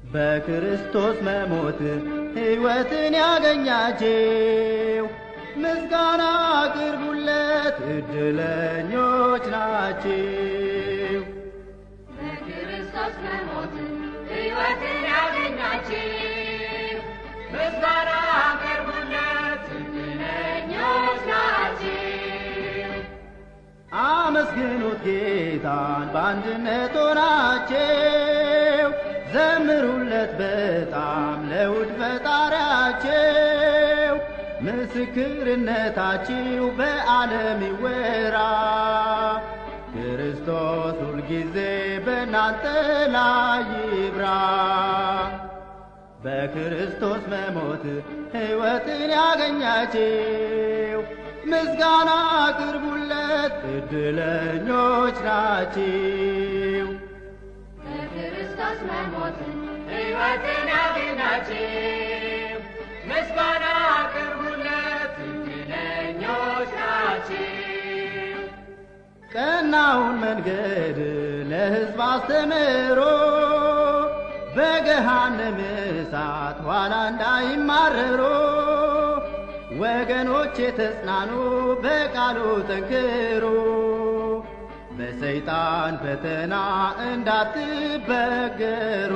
በክርስቶስ መሞት ሕይወትን ያገኛችው ምስጋና አቅርቡለት፣ ዕድለኞች ናችሁ። በክርስቶስ መሞት ሕይወትን ያገኛችሁ ምስጋና አቅርቡለት፣ ዕድለኞች ናችሁ። አመስግኑት ጌታን በአንድነት ሆናችሁ፣ ዘምሩለት በጣም ለውድ ፈጣሪያችሁ። ምስክርነታችሁ በዓለም ይወራ፣ ክርስቶስ ሁልጊዜ በእናንተ ላይ ይብራ። በክርስቶስ መሞት ሕይወትን ያገኛችሁ ምስጋና አቅርቡለት፣ ዕድለኞች ናችሁ። በክርስቶስ መሞት ሕይወትን ያገኛችሁ ምስጋና አቅርቡለት፣ ዕድለኞች ናችሁ። ቀናውን መንገድ ለሕዝብ አስተምሮ በገሃነም እሳት ኋላ እንዳይማረሩ ወገኖች የተጽናኑ በቃሉ ጠንክሩ በሰይጣን ፈተና እንዳትበገሩ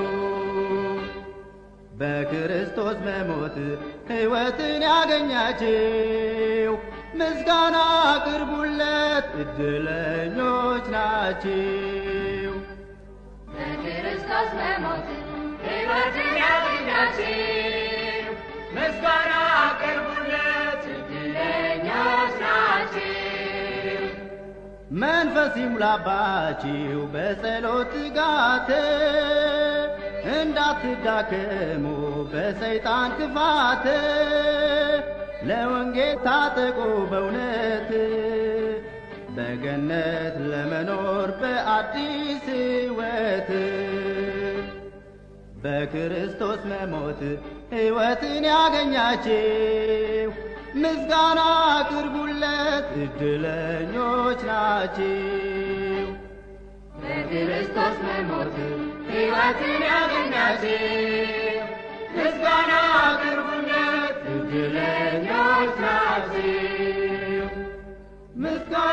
በክርስቶስ መሞት ሕይወትን ያገኛችሁ ምስጋና አቅርቡለት፣ ዕድለኞች ናችሁ። በክርስቶስ መሞት ሕይወትን ያገኛችሁ ምስጋና አቅርቡለት፣ ዕድለኞች ናችሁ። መንፈስ ይሙላባችሁ በጸሎት ትጋት እንዳትዳከሙ በሰይጣን ክፋት ለወንጌል ታጠቁ በእውነት በገነት ለመኖር በአዲስ ሕይወት በክርስቶስ መሞት ሕይወትን ያገኛችሁ ምስጋና አቅርቡለት፣ ዕድለኞች ናችሁ። በክርስቶስ መሞት ሕይወትን ያገኛችሁ ምስጋና አቅርቡለት፣ ዕድለኞች ናችሁ። ምስጋና